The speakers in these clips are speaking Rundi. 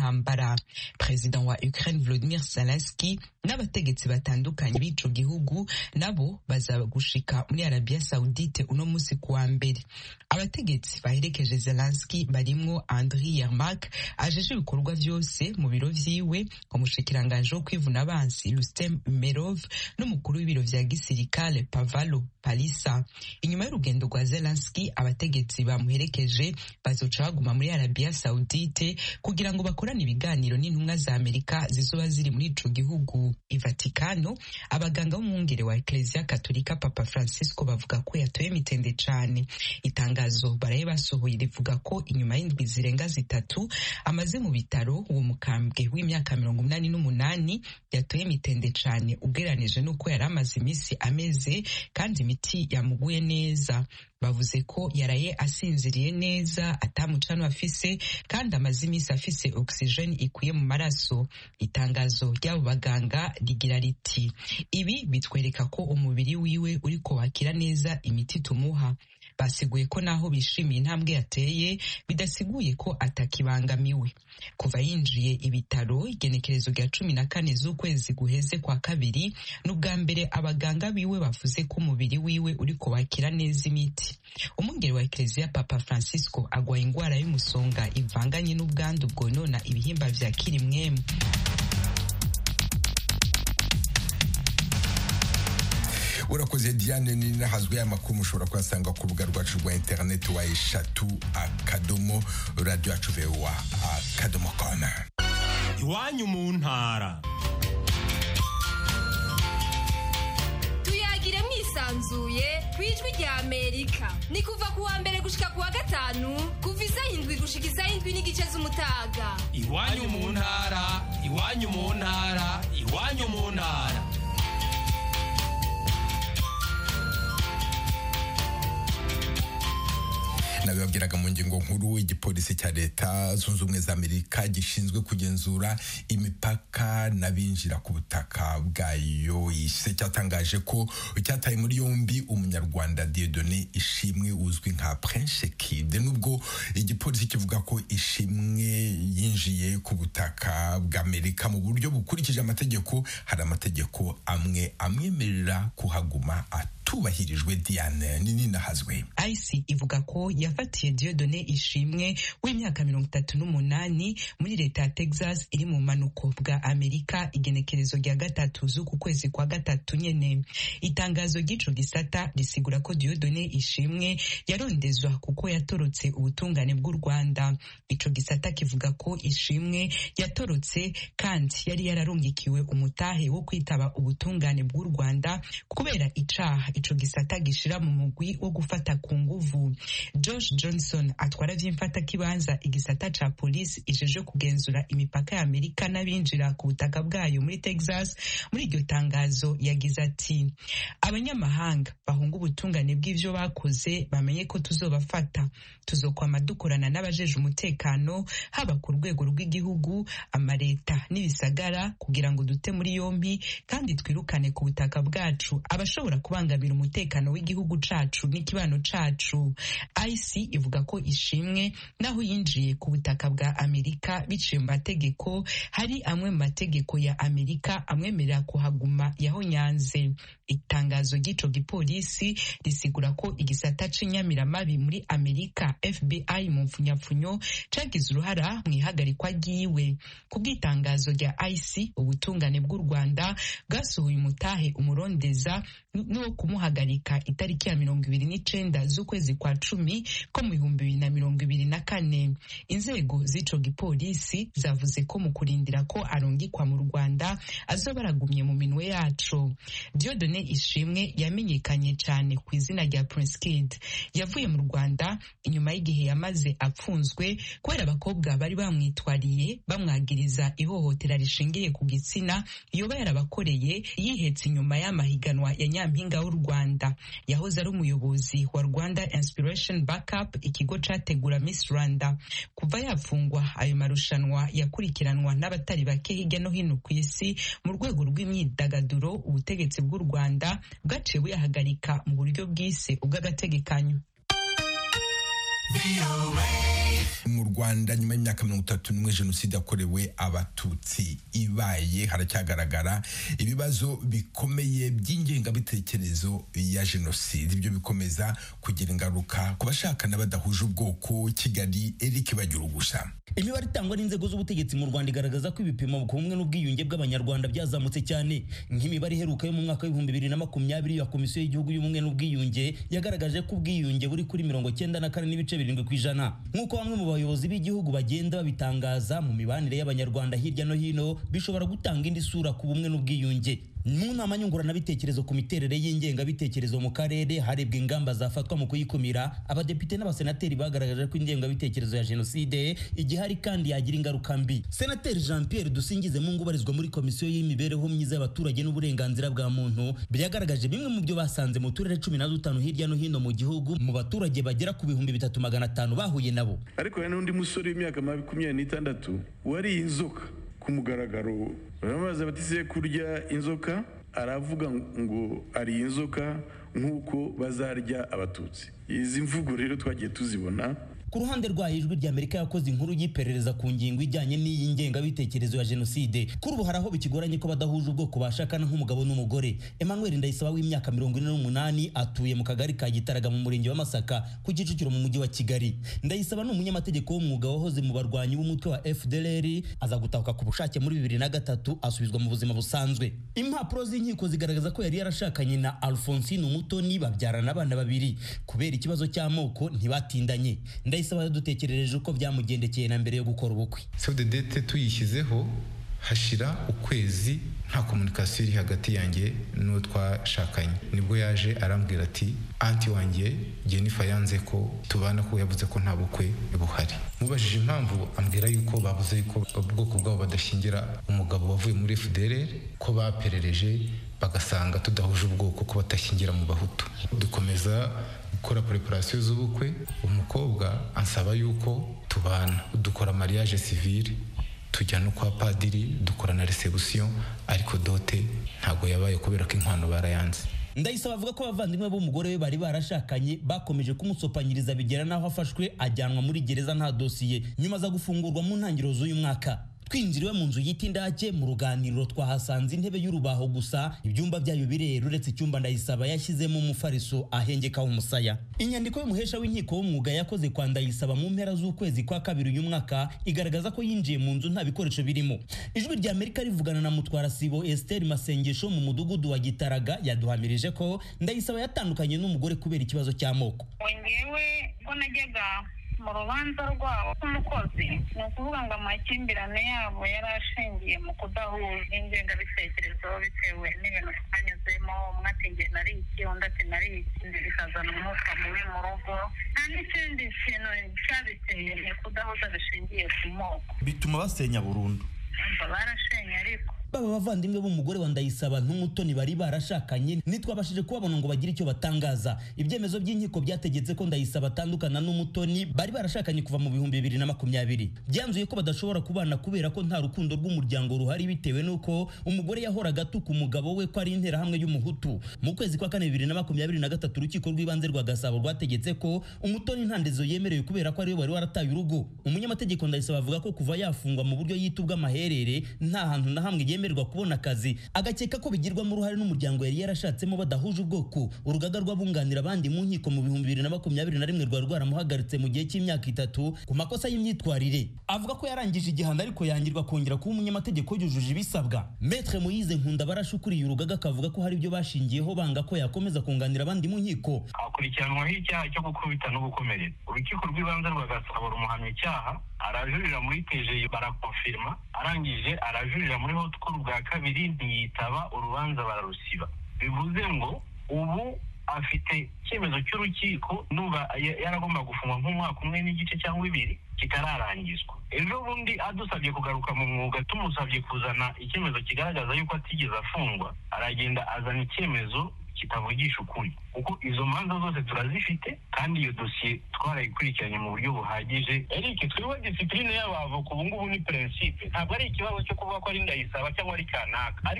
y'intambara perezida wa ukraine volodimir zelensky n'abategetsi batandukanye b'ico gihugu nabo baza gushika muri arabiya saudite uno musi kuwa mbere abategetsi baherekeje zelensky barimwo andri yermak ajeje ibikorwa vyose mu biro vyiwe umushikiranganji wo kwivuna abansi rustem umerov n'umukuru w'ibiro vya gisirikale pavalo palisa inyuma y'urugendo rwa zelensky abategetsi bamuherekeje bazoca baguma muri arabiya saudite kugira ngo bakorane ibiganiro n'intumwa za amerika zizoba ziri muri ico gihugu ivatikano abaganga b'umwungere wa ekleziya katolika papa francisco bavuga ko yatoye mitende cane itangazo baraye basohoye rivuga ko inyuma y'indwi zirenga zitatu amaze mu bitaro uwo mukambwe w'imyaka mirongo umunani n'umunani yatoye mitende cane ugereranije n'uko yari amaze iminsi ameze kandi imiti yamuguye neza bavuze ko yaraye asinziriye neza atamucano afise kandi amaze iminsi afise oxygene ikwiye mu maraso itangazo ry'abo baganga rigira riti ibi bitwereka ko umubiri wiwe uriko wakira neza imiti tumuha basiguye ko naho bishimiye intambwe yateye bidasiguye ko atakibangamiwe kuva yinjiye ibitaro igenekerezo rya cumi na kane z'ukwezi guheze kwa kabiri n'ubwa mbere abaganga biwe bavuze ko umubiri wiwe uriko wakira neza imiti umwungeri wa ekleziya papa francisco agwaye ingwara y'umusonga ivanganye n'ubwandu bwonona ibihimba vya kirimwemu urakoze diane ninahazwe y'amakuru mushobora kuyasanga ku rubuga rwacu rwa interineti wa eshatu akadomo radiyo yacu vewa akadomo kona iwanyu mu ntara tuyagire mwisanzuye ku ijwi rya amerika ni kuva ku wa mbere gushika ku wa gatanu kuva isaha indwi gushika isaha indwi n'igice z'umutaga iwanyu mu ntara iwanyu mu ntara iwanyu mu ntara nabibabwiraga mu ngingo nkuru igipolisi cya leta zunze ubumwe za amerika gishinzwe kugenzura imipaka n'abinjira ku butaka bwayo ise cyatangaje ko cyataye muri yombi umunyarwanda diedone ishimwe uzwi nka prince kid nubwo igipolisi kivuga ko ishimwe yinjiye ku butaka bwa amerika mu buryo bukurikije amategeko hari amategeko amwe amwemerera kuhaguma atubahirijwe diane nini nahazwe IC ivuga ko yafatiye Diodone Ishimwe w'imyaka mirongo itatu n'umunani muri leta ya Texas iri mu manuko bwa Amerika igenekerezo rya gatatu z'uku kwezi kwa gatatu nyene itangazo ry'ico gisata risigura ko Diodone Ishimwe yarondezwa kuko yatorotse ubutungane bw'u Rwanda ico gisata kivuga ko Ishimwe yatorotse kandi yari yararungikiwe umutahe wo kwitaba ubutungane bw'u Rwanda kubera icaha ico gisata gishira mu mugwi wo gufata ku nguvu Josh Johnson atwara vy'imfata kibanza igisata ca polisi ijeje kugenzura imipaka ya Amerika n'abinjira ku butaka bwayo muri Texas muri iryo tangazo yagize ati abanyamahanga bahunga ubutungane bw'ivyo bakoze bamenye ko tuzobafata tuzokwama dukorana n'abajeje umutekano haba ku rwego rw'igihugu amareta n'ibisagara kugira ngo dute muri yompi kandi twirukane ku butaka bwacu abashobora kubangamira umutekano w'igihugu cacu n'ikibano cacu IC ivuga ko ishimwe naho yinjiye ku butaka bwa Amerika biciye mu mategeko hari amwe mu mategeko ya Amerika amwemerera kuhaguma yahonyanze itangazo ry'ico gipolisi risigura ko igisata c'inyamiramabi muri Amerika FBI mu mfunyapfunyo cagize uruhara mu ihagarikwa ryiwe ku bw'itangazo rya IC ubutungane bw'u Rwanda bwasohoye umutahe umurondeza n'uwo kumuhagarika itariki ya mirongo ibiri n'icenda z'ukwezi kwa cumi ko mu bihumbi bibiri na mirongo ibiri na kane inzego z'ico gipolisi zavuze ko mu kurindira ko arungikwa mu Rwanda azoba aragumye mu minwe yaco Diodone Ishimwe yamenyekanye cyane ku izina rya Prince Kid yavuye mu Rwanda inyuma y'igihe yamaze apfunzwe kubera abakobwa bari bamwitwariye bamwagiriza ihohotera rishingiye ku gitsina yoba yarabakoreye yihetse inyuma y'amahiganwa ya nyampinga w'u Rwanda yahoze ari umuyobozi wa Rwanda Inspiration Backup ikigo categura Miss Rwanda kuva yafungwa ayo marushanwa yakurikiranwa n'abatari bake hirya no hino ku isi mu rwego rw'imyidagaduro ubutegetsi bw'u Rwanda bwaciye buyahagarika mu buryo bwise ubw'agategekanyo mu rwanda nyuma y'imyaka mirongo itatu n'umwe jenoside yakorewe abatutsi ibaye haracyagaragara ibibazo bikomeye by'ingengabitekerezo ya jenoside ibyo bikomeza kugira ingaruka ku bashakana badahuje ubwoko kigali eric bagira gusa imibare itangwa n'inzego z'ubutegetsi mu rwanda igaragaza ko ibipimo ku bumwe n'ubwiyunge bw'abanyarwanda byazamutse cyane nk'imibare iheruka yo mu mwaka w'ibihumbi bibiri na makumyabiri ya komisiyo y'igihugu y'ubumwe n'ubwiyunge yagaragaje ko ubwiyunge buri kuri mirongo cyenda na kane n'ibice birindwi ku ijana nk'uko bamwe mu bayobozi b'igihugu bagenda babitangaza mu mibanire y'abanyarwanda hirya no hino bishobora gutanga indi sura ku bumwe n'ubwiyunge mu nama nyunguranabitekerezo ku miterere y'ingengabitekerezo mu karere harebwa ingamba zafatwa mu kuyikumira abadepite n'abasenateri bagaragaje ko ingengabitekerezo ya jenoside igihari kandi yagira ingaruka mbi senateri jean pierre dusingize mungu ubarizwa muri komisiyo y'imibereho myiza y'abaturage n'uburenganzira bwa muntu byagaragaje bimwe mu byo basanze mu turere cumi na dutanu hirya no hino mu gihugu mu baturage bagera ku bihumbi bitatu magana atanu bahuye nabo ariko hari n'undi musore w'imyaka makumyabiri n'itandatu wariye inzoka ku mugaragaro baramubaza bati se kurya inzoka aravuga ngo ariye inzoka nk'uko bazarya abatutsi izi mvugo rero twagiye tuzibona ku ruhande rwayo ijwi rya amerika yakoze inkuru y'iperereza ku ngingo ijyanye n'iyi ngengabitekerezo ya jenoside kuri ubu hari aho bikigoranye ko badahuje ubwoko bashakana nk'umugabo n'umugore emmanuel ndayisaba w'imyaka mirongo ine n'umunani atuye mu kagari ka gitaraga mu murenge wa masaka ku kicukiro mu mujyi wa kigali ndayisaba ni umunyamategeko w'umwuga wahoze mu barwanyi b'umutwe wa fdlr aza gutahuka ku bushake muri bibiri na gatatu asubizwa mu buzima busanzwe impapuro z'inkiko zigaragaza ko yari yarashakanye na alphonsine umutoni babyarana abana babiri kubera ikibazo cy'amoko ntibatindanye ndayisaba yadutekerereje uko byamugendekeye na mbere yo gukora ubukwe save the date tuyishyizeho hashira ukwezi nta komunikasiyo iri hagati yanjye n'uwo twashakanye nibwo yaje arambwira ati anti wanjye jennifer yanze ko tubana ko yavuze ko nta bukwe buhari mubajije impamvu ambwira yuko bavuze yuko ubwoko bwabo badashyingira umugabo wavuye muri fdr ko baperereje bagasanga tudahuje ubwoko ko batashyingira mu bahutu dukomeza gukora preparation z'ubukwe umukobwa ansaba yuko tubana dukora mariage civile tujya no kwa padiri dukora na reception ariko dote ntabwo yabaye kubera ko inkwano barayanze ndayisaba avuga ko abavandimwe b'umugore we bari barashakanye bakomeje kumusopanyiriza bigera n'aho afashwe ajyanwa muri gereza nta dosiye nyuma aza gufungurwa mu ntangiriro z'uyu mwaka twinjiriwe mu nzu yita indake mu ruganiriro twahasanze intebe y'urubaho gusa ibyumba byayo birera uretse icyumba ndayisaba yashyizemo umufariso ahengekaho umusaya inyandiko y'umuhesha w'inkiko w'umwuga yakoze kwa ndayisaba mu mpera z'ukwezi kwa kabiri uyu mwaka igaragaza ko yinjiye mu nzu nta bikoresho birimo ijwi rya amerika rivugana na mutwara sibo esther masengesho mu mudugudu wa gitaraga yaduhamirije ko ndayisaba yatandukanye n'umugore kubera ikibazo cy'amoko ngewe ko najyaga mu rubanza rwabo nk'umukozi ni ukuvuga ngo amakimbirane yabo yari ashingiye mu kudahuza ingengabitekerezo bitewe n'ibintu twanyuzemo umwe ati nge nari iki undi ati nari iki bikazana umwuka mubi mu rugo nta n'ikindi kintu cyabiteye ni kudahuza bishingiye ku moko bituma basenya burundu barashenye ariko baba bavandimwe b'umugore wa ndayisaba n'umutoni bari barashakanye ntitwabashije kubabona ngo bagire icyo batangaza ibyemezo by'inkiko byategetse ko ndayisaba atandukana n'umutoni bari barashakanye kuva mu bihumbi bibiri na makumyabiri byanzuye ko badashobora kubana kubera ko nta rukundo rw'umuryango ruhari bitewe n'uko umugore yahoraga atuka umugabo we ko ari interahamwe y'umuhutu mu kwezi kwa kane bibiri na makumyabiri na gatatu urukiko rw'ibanze rwa gasabo rwategetse ko umutoni ntandezo yemerewe kubera ko ariwe wari warataye urugo umunyamategeko ndayisaba avuga ko kuva yafungwa mu buryo yita ubw'amaherere nta hantu na hamwe yemererwa kubona akazi agakeka ko bigirwamo uruhare n'umuryango yari yarashatsemo badahuje ubwoko urugaga rw'abunganira abandi mu nkiko mu bihumbi bibiri na makumyabiri na rimwe rwari rwaramuhagaritse mu gihe cy'imyaka itatu ku makosa y'imyitwarire avuga ko yarangije igihano ariko yangirwa kongera kuba umunyamategeko yujuje ibisabwa metre muyize nkunda barashukuriye urugaga akavuga ko hari ibyo bashingiyeho banga ko yakomeza kunganira abandi mu nkiko akurikiranwaho icyaha cyo gukubita no gukomeretsa urukiko rw'ibanze rwa gasabo rumuhamya icyaha arajurira muri teje barakonfirma arangije arajurira muri hotcall bwa kabiri ntiyitaba urubanza bararusiba bivuze ngo ubu afite icyemezo cy'urukiko numva yaragomba gufungwa nk'umwaka umwe n'igice cyangwa ibiri kitararangizwa ejo bundi adusabye kugaruka mu mwuga tumusabye kuzana icyemezo kigaragaza yuko atigeze afungwa aragenda azana icyemezo kitavugisha ukuri kuko izo manza zose turazifite kandi iyo dosiye twarayikurikiranye mu buryo buhagije eric twebwe disipurine y'abavoka ubu ngubu ni prinsipe ntabwo ari ikibazo cyo kuvuga ko ari ndayisaba cyangwa ari kanaka ariko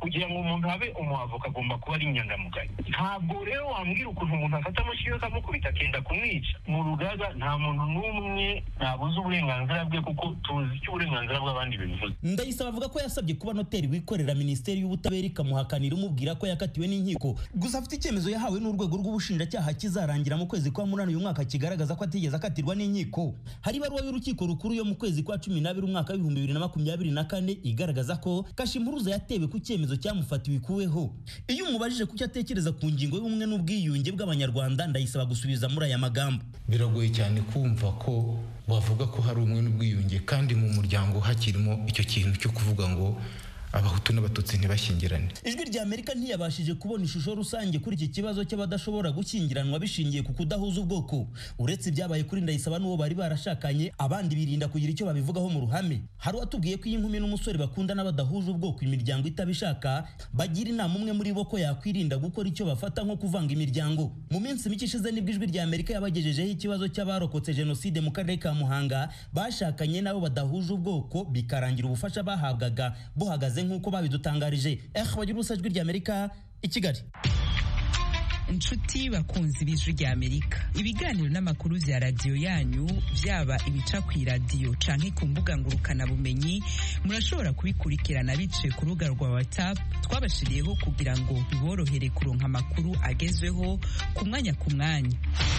kugira ngo umuntu abe umuavoka agomba kuba ari inyangamugayo ntabwo rero wambwira ukuntu umuntu afata amashyi akamukubita akenda kumwica mu rugaga nta muntu n'umwe ntabuze uburenganzira bwe kuko tuzi icyo uburenganzira bw'abandi bivuze ndayisaba avuga ko yasabye kuba noteri wikorera minisiteri y'ubutabera ikamuhakanira umubwira ko yakatiwe n'inkiko gusa afite icyemezo yahawe n'urwego rw'ubushinjacyaha kizarangira mu kwezi kwa munani uyu mwaka kigaragaza ko atigeze akatirwa n'inkiko hari ibaruwa y'urukiko rukuru yo mu kwezi kwa cumi n'abiri umwaka w'ibihumbi bibiri na makumyabiri na kane igaragaza ko kashimpuruza yatewe ku cyemezo cyamufatiwe ikuweho iyo umubajije kucyo atekereza ku ngingo y'ubumwe n'ubwiyunge bw'abanyarwanda ndayisaba gusubiza muri aya magambo biragoye cyane kumva ko wavuga ko hari umwe n'ubwiyunge kandi mu muryango hakirimo icyo kintu cyo kuvuga ngo abahutu n'abatutsi ntibashyingirane ijwi rya amerika ntiyabashije kubona ishusho rusange kuri iki kibazo cy'abadashobora gushyingiranwa bishingiye ku kudahuza ubwoko uretse ibyabaye kuri ndayisaba n'uwo bari barashakanye abandi birinda kugira icyo babivugaho mu ruhame hari uwatubwiye ko iyo inkumi n'umusore bakundana badahuje ubwoko imiryango itabishaka bagira inama umwe muri bo ko yakwirinda gukora icyo bafata nko kuvanga imiryango mu minsi mike ishize nibwo ijwi rya amerika yabagejejeho ikibazo cy'abarokotse jenoside mu karere ka muhanga bashakanye nabo badahuje ubwoko bikarangira ubufasha bahabwaga buhagaze nk'uko babidutangarije eh bagira ubusa ijwi rya amerika i kigali inshuti bakunzi b'ijwi rya amerika ibiganiro n'amakuru bya radiyo yanyu byaba ibica ku iradiyo canke ku mbuga ngurukanabumenyi murashobora kubikurikirana biciye ku rubuga rwa whatsapp twabashiriyeho kugira ngo biborohere kuronka amakuru agezweho ku mwanya ku mwanya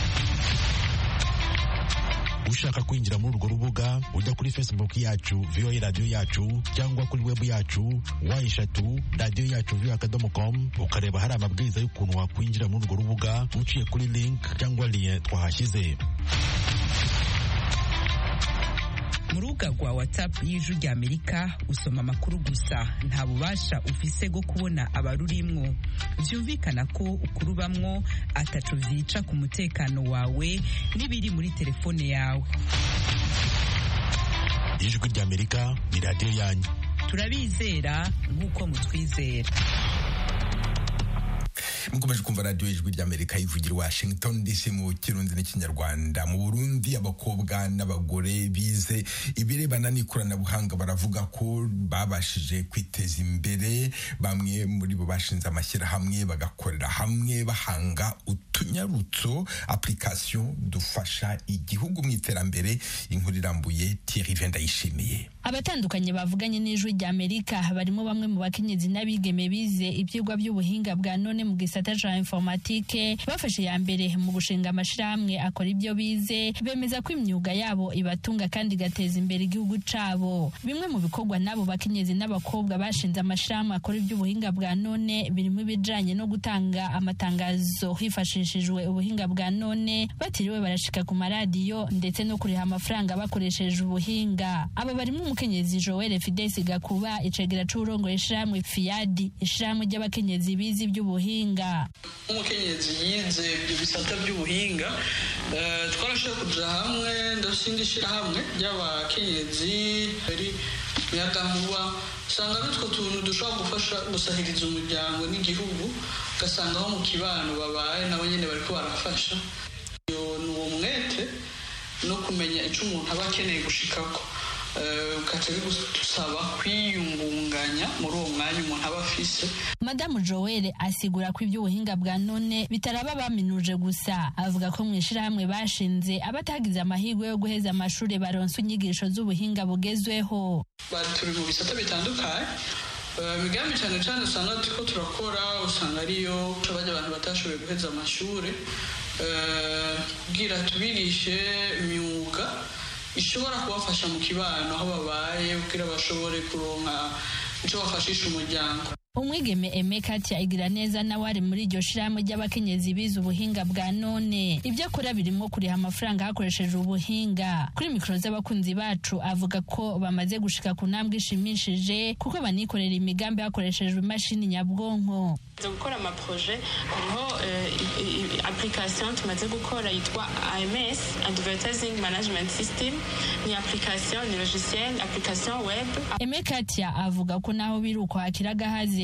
ushaka kwinjira muri urwo rubuga ujya kuri facebook yacu voa radiyo yacu cyangwa kuri webu yacu wa eshatu radiyo yacu voa akadomo com ukareba hari amabwiriza y'ukuntu wakwinjira muri urwo rubuga uciye kuri link cyangwa liye twahashyize mu rubuga rwa whatsapp y'ijwi rya amerika usoma amakuru gusa nta bubasha ufise bwo kubona abarurimwo byumvikana ko ukurubamwo ataco vyica ku mutekano wawe n'ibiri muri telefone yawe ijwi rya amerika ni radiyo yanyu turabizera nk'uko mutwizera mukomeje kumva radiyo ijwi ry'amerika ivugira washington dc mu kirundi n'ikinyarwanda mu burundi abakobwa n'abagore bize ibirebana n'ikoranabuhanga baravuga ko babashije kwiteza imbere bamwe muri bo bashinze amashyirahamwe bagakorera hamwe bahanga utunyarutso application dufasha igihugu mu iterambere inkuru irambuye Thierry Vendayishimiye abatandukanye bavuganye n'ijwi rya amerika barimo bamwe mu bakenyezi n'abigeme bize ibyigwa by'ubuhinga bwa none mu gisata ca informatike bafashe ya mbere mu gushinga amashirahamwe akora ibyo bize bemeza ko imyuga yabo ibatunga kandi igateza imbere igihugu cabo bimwe mu bikorwa n'abo bakenyezi n'abakobwa bashinze amashirahamwe akora iby'ubuhinga bwa none birimo ibijanye no gutanga amatangazo hifashishijwe ubuhinga bwa none batiriwe barashika ku maradiyo ndetse no kuriha amafaranga bakoresheje ubuhinga aba barimo umukenyezi Joel Fides Gakuba icegera c'urongoye ishirahamwe Fiadi ishirahamwe ry'abakenyezi bize iby'ubuhinga nk'umukenyezi yize ibyo bisata by'ubuhinga twarashoboye kuja hamwe ndashinga ishyirahamwe ry'abakenyezi bari muyagankuba usanga ari utwo tuntu dushobora gufasha gusahiriza umuryango n'igihugu ugasanga aho mu kibano babaye nabo nyine bariko barafasha ni uwo mwete no kumenya icyo umuntu aba akeneye gushikako ukaca bigusaba kwiyungunganya muri uwo mwanya umuntu aba afise madamu joel asigura ko iby'ubuhinga bwa none bitaraba baminuje gusa avuga ko mu ishyirahamwe bashinze abatagize amahirwe yo guheza amashuri baronsa inyigisho z'ubuhinga bugezweho turi mu bisata bitandukanye imigambi cyane cyane usanga turiko turakora usanga ariyo bajya abantu batashoboye guheza amashuri kugira tubigishe imyuga ishobora kubafasha mu kibano aho babaye kugira bashobore kuronka icyo bafashisha umuryango umwigeme eme katia igira neza nawe ari muri iryo shirahamwe ry'abakenyezi bize ubuhinga bwa none ibyo akora birimo kuriha amafaranga hakoresheje ubuhinga kuri mikoro z'abakunzi bacu avuga ko bamaze gushika ku ntambwe ishimishije kuko banikorera imigambi hakoreshejwe imashini nyabwonko tumaze gukora amaproje hariho application tumaze gukora yitwa AMS Advertising Management System ni application ni logiciel application web eme katia avuga ko naho biri uko hakira agahaze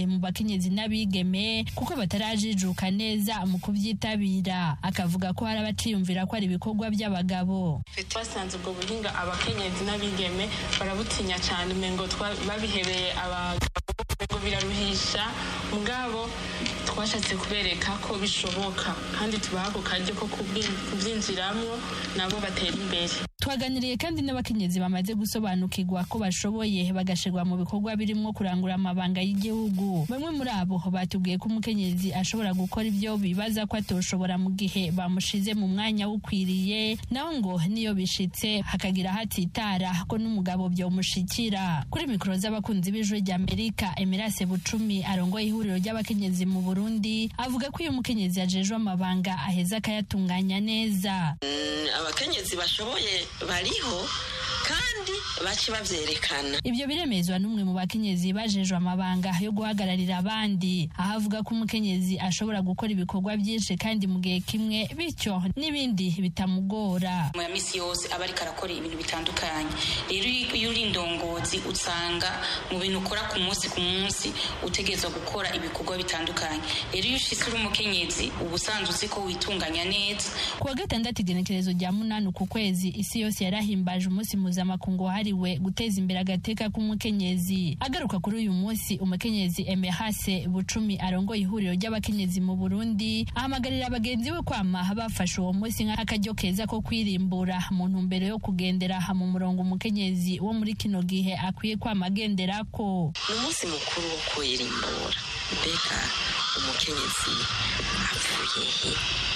bake mu bakenyezi n'abigeme kuko batarajijuka neza mu kubyitabira akavuga ko hari abaciyumvira ko ari ibikorwa by'abagabo basanze ubwo buhinga abakenyezi n'abigeme barabutinya cyane umengo babihebeye abagabo umengo biraruhisha mugabo twashatse kubereka ko bishoboka kandi tubaha ako karyo ko kubyinjiramo nabo batera imbere twaganiriye kandi n'abakenyezi bamaze gusobanukirwa ko bashoboye bagashirwa mu bikorwa birimo kurangura amabanga y'igihugu bamwe muri abo batubwiye ko umukenyezi ashobora gukora ibyo bibaza ko atoshobora mu gihe bamushize mu mwanya ukwiriye naho ngo niyo bishitse hakagira hatitara ko n'umugabo byomushikira kuri mikoro z'abakunzi b'ijwi rya amerika emirase bucumi arongoye ihuriro ry'abakenyezi mu burundi avuga ko iyo umukenyezi yajejwe amabanga aheza akayatunganya neza abakenyezi bashoboye bariho kandi bace babyerekana ibyo biremezwa n'umwe mu bakenyezi bajejwe amabanga yo guhagararira abandi aho avuga ko umukenyezi ashobora gukora ibikorwa byinshi kandi mu gihe kimwe bityo n'ibindi bitamugora mu ya misi yose aba ariko arakora ibintu bitandukanye rero iyo uri indongozi usanga mu bintu ukora ku munsi ku munsi utegerezwa gukora ibikorwa bitandukanye rero iyo ushitse uri umukenyezi uba usanzwe uzi ko witunganya neza ku wa gatandatu igenekerezo rya munani ku kwezi isi yose yarahimbaje umunsi mpuzamakungu wahariwe guteza imbere agateka k'umukenyezi agaruka kuri uyu munsi umukenyezi emehase bucumi arongoye ihuriro ry'abakenyezi mu burundi ahamagarira bagenzi we kwama bafashe uwo munsi nk'akaryo keza ko kwirimbura mu ntumbero yo kugendera mu murongo umukenyezi wo muri kino gihe akwiye kwama agenderako ni umunsi mukuru wo kwirimbura mbega umukenyezi apfuye he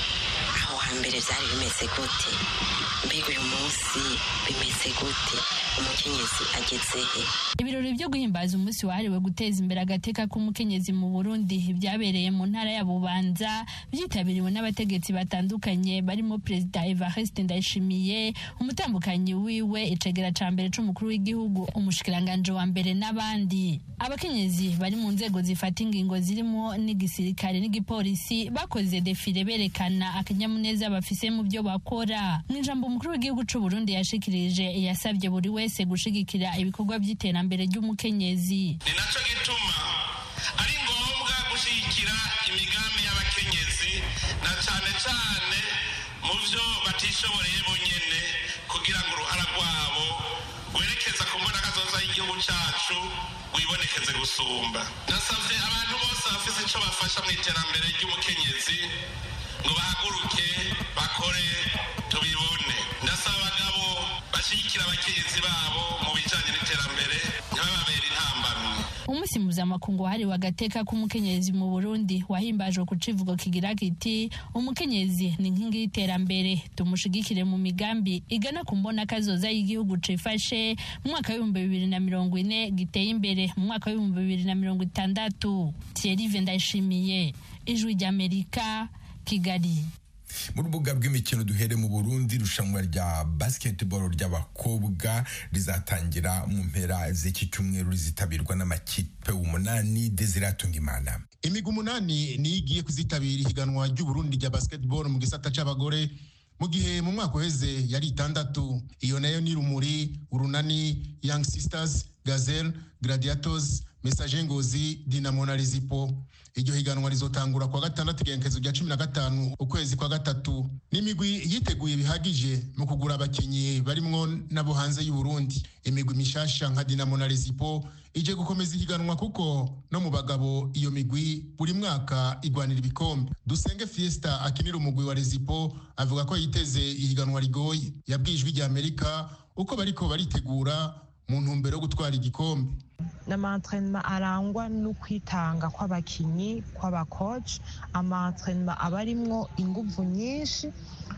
aho hambere byari bimeze gute mbega uyu munsi bimeze gute umukenyezi ageze he ibirori byo guhimbaza umunsi wahariwe guteza imbere agateka k'umukenyezi mu burundi byabereye mu ntara ya bubanza byitabiriwe n'abategetsi batandukanye barimo perezida evariste ndayishimiye umutambukanyi wiwe icegera ca mbere c'umukuru w'igihugu umushikiranganje wa mbere n'abandi abakenyezi bari mu nzego zifata ingingo zirimo n'igisirikare n'igipolisi bakoze defile berekana akanyamuneza bafise mu byo bakora mu ijambo umukuru w'igihugu c'u burundi yashikirije yasabye buri wese gushigikira ibikorwa by'iterambere ry'umukenyezi ni naco gituma ari ngombwa gushyigikira imigambi y'abakenyezi na cane cane mu vyo batishoboreye bonyene kugira ngo uruhara rwabo rwerekeza ku mbonakazoza y'igihugu cacu wibonekeze gusumba nasavye abantu bose bafise ico bafasha mu iterambere ry'umukenyezi ngo bahaguruke bakore tubibone ndasaba abagabo bashyigikira abakenyezi babo mu bijanye n'iterambere ntibababere intambamyi umunsi mpuzamakungu wahariwe agateka k'umukenyezi mu burundi wahimbajwe ku civugo kigira kiti umukenyezi ni inkingi y'iterambere tumushigikire mu migambi igana ku mbona kazoza y'igihugu cifashe mu mwaka w'ibihumbi bibiri na mirongo ine giteye imbere mu mwaka w'ibihumbi bibiri na mirongo itandatu thierry ndayishimiye ijwi ry'amerika kigali mu rubuga rw'imikino duhere mu burundi irushanwa rya basketball ry'abakobwa rizatangira mu mpera z'iki cyumweru rizitabirwa n'amakipe umunani desiratunga imana imigwi umunani niyo igiye kuzitabira ihiganwa ry'uburundi rya basketball mu gisata c'abagore mu gihe mu mwaka uheze yari itandatu iyo nayo ni rumuri urunani young sisters gazelle gladiators message ngozi dinamo na rezipo iryo higanwa rizotangura kwa gatandatu igenekerezo rya cumi na gatanu ukwezi kwa gatatu n'imigwi yiteguye bihagije mu kugura abakinnyi barimwo n'abo hanze y'uburundi imigwi mishasha nka dinamo na rezipo ije gukomeza ihiganwa kuko no mu bagabo iyo migwi buri mwaka igwanira ibikombe dusenge fiesta akinira umugwi wa rezipo avuga ko yiteze ihiganwa rigoye yabwiye ijwi rya amerika uko bariko baritegura mu ntumbero yo gutwara igikombe n'amaentrenema arangwa n'ukwitanga kw'abakinyi kw'abakoci amaentrenema aba arimwo inguvu nyinshi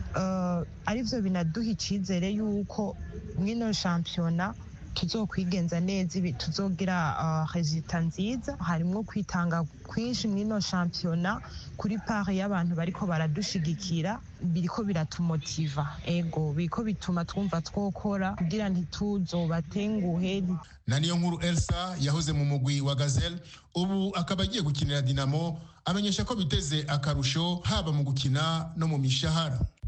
uh, arivyo binaduha icizere yuko mw'ino shampiyona tuzokwigenza neza ibi tuzogira uh, resulta nziza harimwo kwitanga kwinshi mw'ino shampiyona kuri pari y'abantu bariko baradushigikira biriko biratumotiva ego biriko bituma twumva twokora kugira ntituzobatenguhe na niyo nkuru elsa yahoze mu mugwi wa gazelle ubu akaba agiye gukinira dinamo amenyesha ko biteze akarusho haba mu gukina no mu mishahara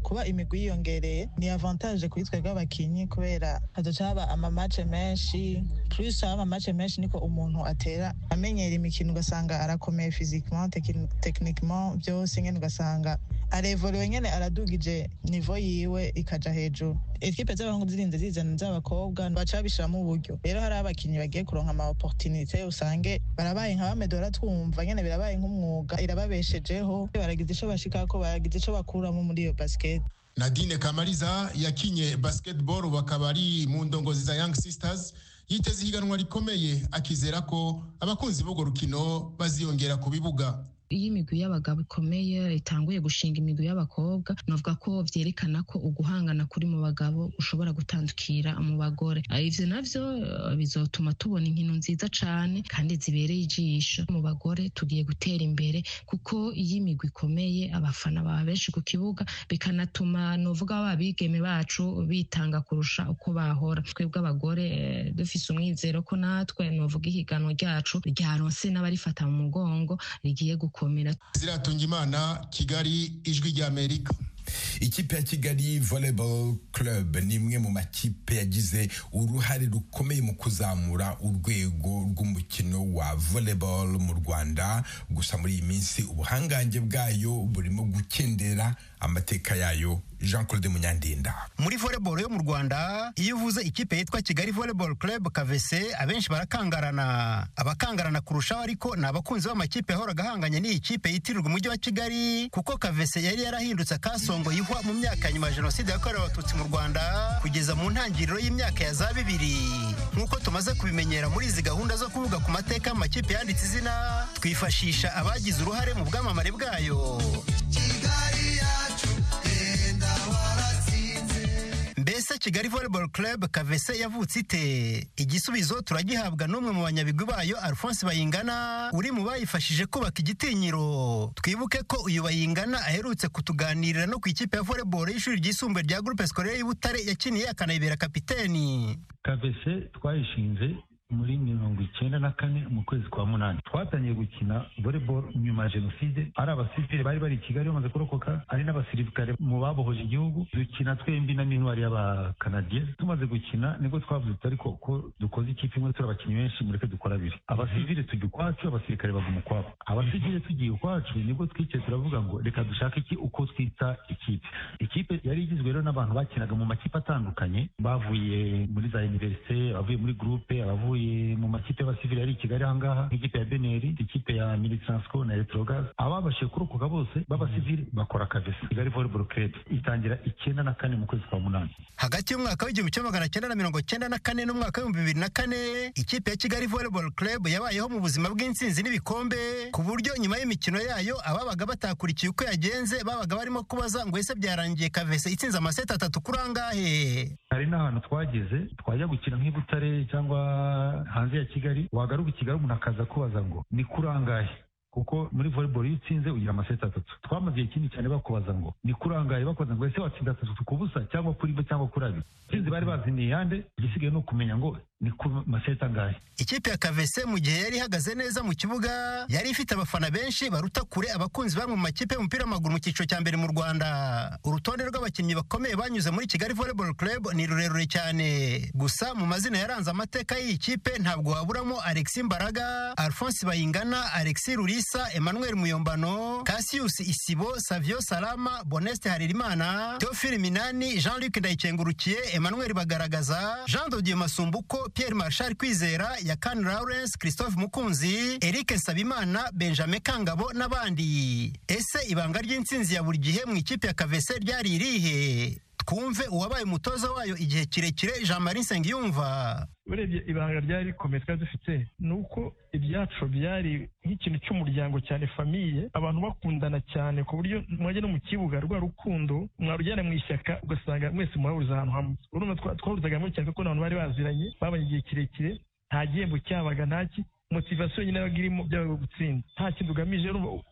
kuba imigwi yiyongereye ni avantage kuri twebwe abakinyi kubera hazoca haba amamace menshi plus haba amamace menshi niko umuntu atera amenyera imikino ugasanga arakomeye physiquement techniquement byose nyene ugasanga arevoriwe nyene aradugije nivo yiwe ikaja hejuru ekipe z'abahungu zirinze zizana z'abakobwa baca babishiramo uburyo rero hari abakinyi bagiye kuronka ama opportunité usange barabaye nka bamedora twumva nyene birabaye nk'umwuga irababeshejeho baragize ico bashikako baragize ico bakuramo muri iyo basket nadine kamariza yakinye basketball bakaba ari mu ndongozi za young sisters yiteze ihiganwa rikomeye akizera ko abakunzi b'urwo rukino baziyongera ku bibuga iyo imigwi y'abagabo ikomeye itanguye gushinga imigwi y'abakobwa navuga ko vyerekana ko uguhangana kuri mu bagabo ushobora gutandukira mu bagore ivyo navyo bizotuma tubona inkino nziza cane kandi zibereye ijisho mu bagore tugiye gutera imbere kuko iyo imigwi ikomeye abafana baba benshi ku kibuga bikanatuma novuga ababigeme bacu bitanga kurusha uko bahora twebwe abagore dufise umwizero ko natwe novuga ihiganwa ryacu ryaronse n'abarifata mu mugongo rigiye gukora gukomera ziratunga imana kigali ijwi ry'amerika ikipe ya kigali volleyball club ni imwe mu makipe yagize uruhare rukomeye mu kuzamura urwego rw'umukino wa volleyball mu rwanda gusa muri iyi minsi ubuhangange bwayo burimo gukendera amateka yayo jean claude munyandinda muri volleyball yo mu rwanda iyo uvuze ikipe yitwa kigali volleyball club kavese abenshi barakangarana abakangarana kurushaho ariko ni abakunzi b'amakipe yahoraga ahanganye n'iyi kipe yitirirwa umujyi wa kigali kuko kavese yari yarahindutse akasongo yihwa mu myaka ya nyuma ya jenoside yakorewe abatutsi mu rwanda kugeza mu ntangiriro y'imyaka ya za bibiri nk'uko tumaze kubimenyera muri izi gahunda zo kuvuga ku mateka y'amakipe yanditse izina twifashisha abagize uruhare mu bwamamare bwayo mbese kigali volleyball club kavese yavutse ite igisubizo turagihabwa n'umwe mu banyabigwi bayo alphonse bayingana uri mu bayifashije kubaka igitinyiro twibuke ko uyu bayingana aherutse kutuganirira no ku ikipe ya volleyball y'ishuri ryisumbuye rya groupe scolaire y'ibutare yakiniye akanayibera kapiteni kavese twayishinze muri mirongo icyenda na kane mu kwezi kwa munani twatangiye gukina volleyball nyuma ya jenoside ari abasivile bari bari i kigali bamaze kurokoka ari n'abasirikare mu babohoje igihugu dukina twembi na n'intwari y'abakanadiye tumaze gukina nibwo twavuze ariko ko dukoze ikipe imwe turi abakinnyi benshi mureke dukora abiri abasivile tujya ukwacu abasirikare baguma ukwabo abasivile tugiye ukwacu nibwo twicaye turavuga ngo reka dushake iki uko twita ikipe ikipe yari igizwe rero n'abantu bakinaga mu makipe atandukanye bavuye muri za universite abavuye muri groupe abavuye mu makipe y'abasivili ari i kigali ahangaha nk'ikipe ya beneri ikipe ya militansco na electrogas ababashije kurokoka bose b'abasivili bakora kavesi kigali volleyball club itangira icyenda na kane mu kwezi kwa munani hagati y'umwaka w'igihumbi kimwe magana cyenda na mirongo cyenda na kane n'umwaka w'ibihumbi bibiri na kane ikipe ya kigali volleyball club yabayeho mu buzima bw'intsinzi n'ibikombe ku buryo nyuma y'imikino yayo ababaga batakurikiye uko yagenze babaga barimo kubaza ngo ese byarangiye kavese itsinze amaseti atatu kuri angahe hari n'ahantu twageze twajya gukina nk'ibutare cyangwa hanze ya kigali wagaruka i kigali umuntu akaza kubaza ngo ni kuri angahe kuko muri volleyball iyo utsinze ugira amaseti atatu twamaze igihe kinini cyane bakubaza ngo ni kuri angahe bakubaza ngo ese watsinda atatu ku busa cyangwa kuri bo cyangwa kuri abiri sinzi bari bazi ni iyande igisigaye ni ukumenya ngo ni ku maseti angahe ikipe ya kavese mu gihe yari ihagaze neza mu kibuga yari ifite abafana benshi baruta kure abakunzi bamwe mu makipe y'umupira w'amaguru mu cyiciro cya mbere mu rwanda urutonde rw'abakinnyi bakomeye banyuze muri kigali volleyball club ni rurerure cyane gusa mu mazina yaranze amateka y'iyi kipe ntabwo waburamo alexis mbaraga alphonse bayingana alexis rurisa emmanuel muyombano cassius isibo savio salama boneste haririmana theophile minani jean luc ndayikengurukiye emmanuel bagaragaza jean dodier masumbuko pierre marshal kwizera yakani lawrence christophe mukunzi eric nsabimana benjamin kangabo n'abandi ese ibanga ry'intsinzi ya buri gihe mu ikipe ya kavese ryari irihe twumve uwabaye umutoza wayo igihe kirekire jean marie nsengiyumva urebye ibanga ryari rikomeye twari dufite ni uko ibyacu byari nk'ikintu cy'umuryango cyane famiye abantu bakundana cyane ku buryo mwajya no mu kibuga rwa rukundo mwarujyana mu ishyaka ugasanga mwese murahuriza ahantu hamwe urumva twahurizaga hamwe cyane kuko abantu bari baziranye babanye igihe kirekire nta gihembo cyabaga ntaki motivasiyo nyine yabaga irimo byabaga gutsinda nta kindi ugamije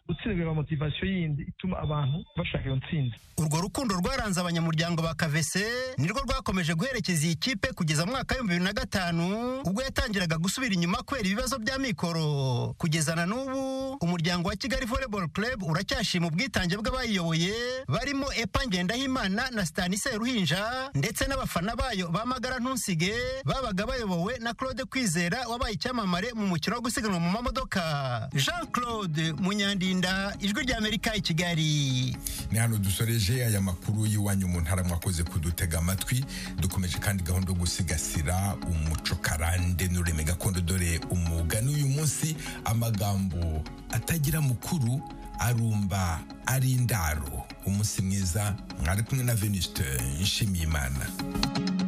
gutsinda biba motivasiyo yindi ituma abantu bashaka iyo ntsinzi urwo rukundo rwaranze abanyamuryango ba kavese nirwo rwakomeje guherekeza iyi kipe kugeza mu mwaka w'ibihumbi bibiri na gatanu ubwo yatangiraga gusubira inyuma kubera ibibazo bya mikoro kugeza na n'ubu umuryango wa kigali volleyball club uracyashima ubwitange bw'abayiyoboye barimo epa ngendahimana na stanise ruhinja ndetse n'abafana bayo ba magara ntusige babaga bayobowe na claude kwizera wabaye icyamamare mu mukino wo gusiganwa mu mamodoka jean claude munyandinda ijwi ry'amerika i kigali ni hano dusoreje aya makuru y'iwanyu mu ntara mwakoze kudutega amatwi dukomeje kandi gahunda yo gusigasira umuco karande n'ururimi gakondo dore umugani uyu munsi amagambo atagira mukuru arumba ari indaro umunsi mwiza mwari kumwe na venuste nshimiyimana